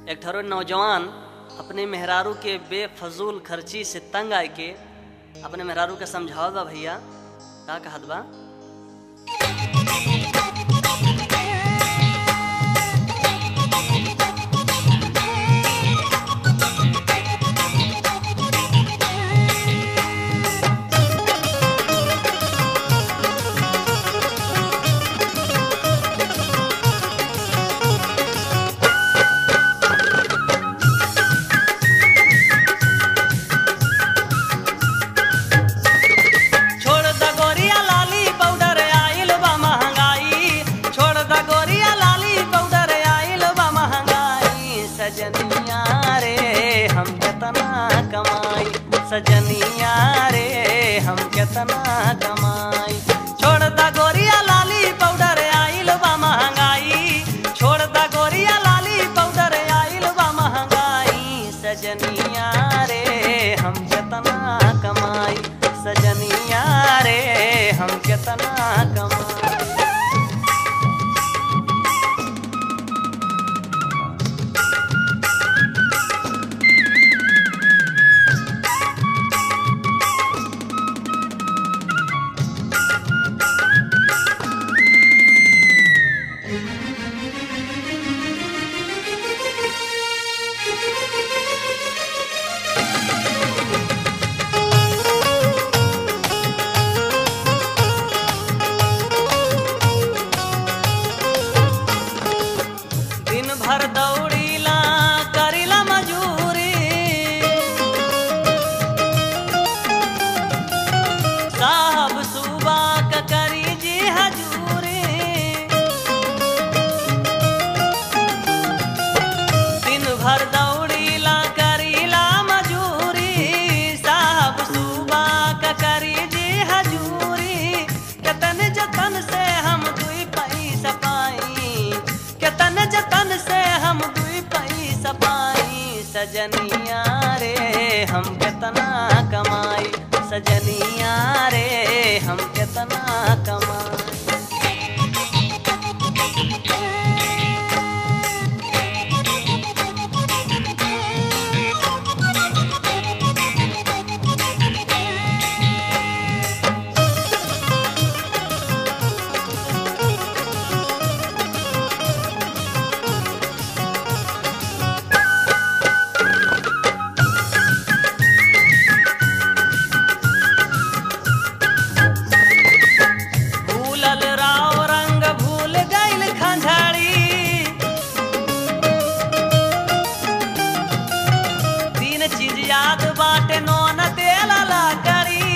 एक ठरो नौजवान अपने मेहरारू के बेफजूल खर्ची से तंग आए के अपने मेहरारू के समझावत बा भैया का कहत बा छोड़ द गोरिया लाली पाउडर आइल बा महंगाई छोड़ द गोरिया लाली पाउडर आइल बा महंगाई सजनिया रे हम केतना कमाई सजनिया रे हम केतना कमाई छोड़ द गोरिया लाली पाउडर आइल बा महंगाई छोड़ द गोरिया लाली पाउडर आइल बा महंगाई सजनिया रे हम केतना कमाई सजनिया रे हम केतना कमाई दिन भर दौड़ीला करीला मजूरी साहब सुबा क करी जी हजूरी दिन भर दौड़ीला करीला मजूरी साहब सुबा क करी जी हजूरी केतन जतन से हम दुई पैसा पाई केतन जतन से हम दुई पैसा पाई सजनिया रे हम केतना कमाई सजनिया रे हम केतना कमाई भूलल राव रंग भूल गइल खंझाड़ी तीन चीज याद बाटे नौन तेल करी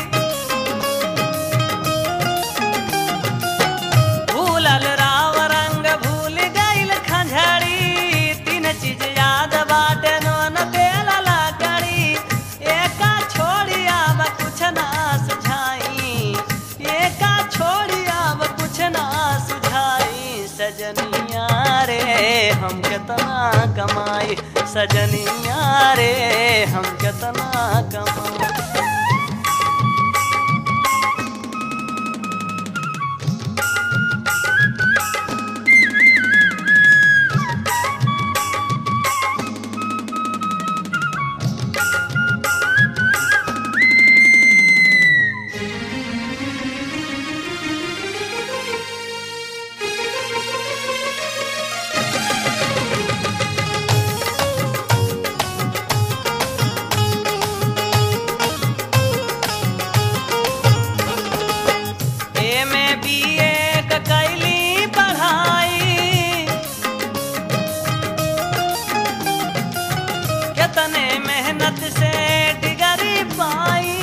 भूलल राव रंग भूल गइल खंझाड़ी तीन चीज याद बाटे नौन तेल करी एका छोड़ी आब कुछ ना सुझाई एका छोड़ी आब कुछ ना सुझाई सजनिया रे हम केतना कमाई सजनिया रे हम केतना कमाई एमे बीए क कैली पढ़ाई कितने मेहनत से डिगरी पाई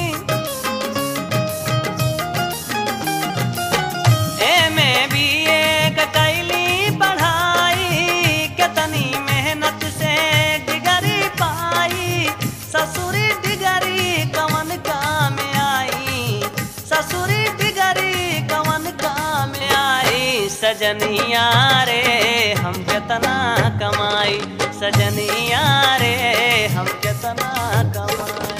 एमे बीए क कैली पढ़ाई कितनी मेहनत से डिगरी पाई ससुरी डिगरी कवन काम आई ससुरी डिगरी कवन काम आई सजनिया रे हम केतना कमाई सजनिया रे हम केतना कमाई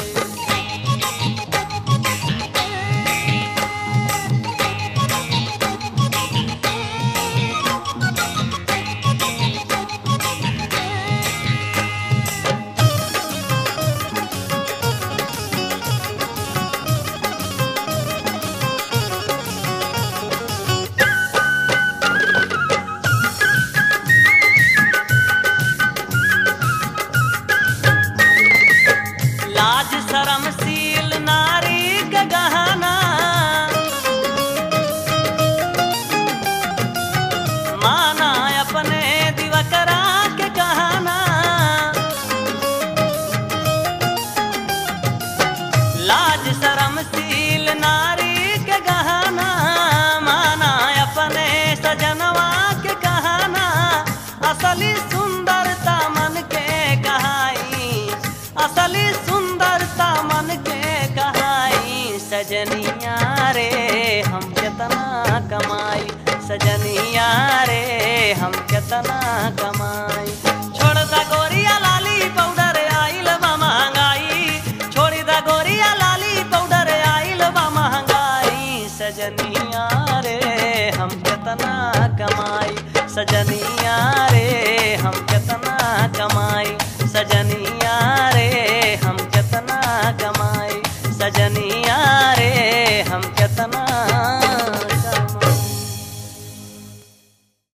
केतना कमाई छोड़ दा गोरिया लाली पाउडर आइल बा महंगाई छोड़ी दा गोरिया लाली पाउडर आइल बा महंगाई सजनिया रे हम केतना कमाई सजनिया रे हम केतना कमाई सजनिया रे हम केतना कमाई सजनिया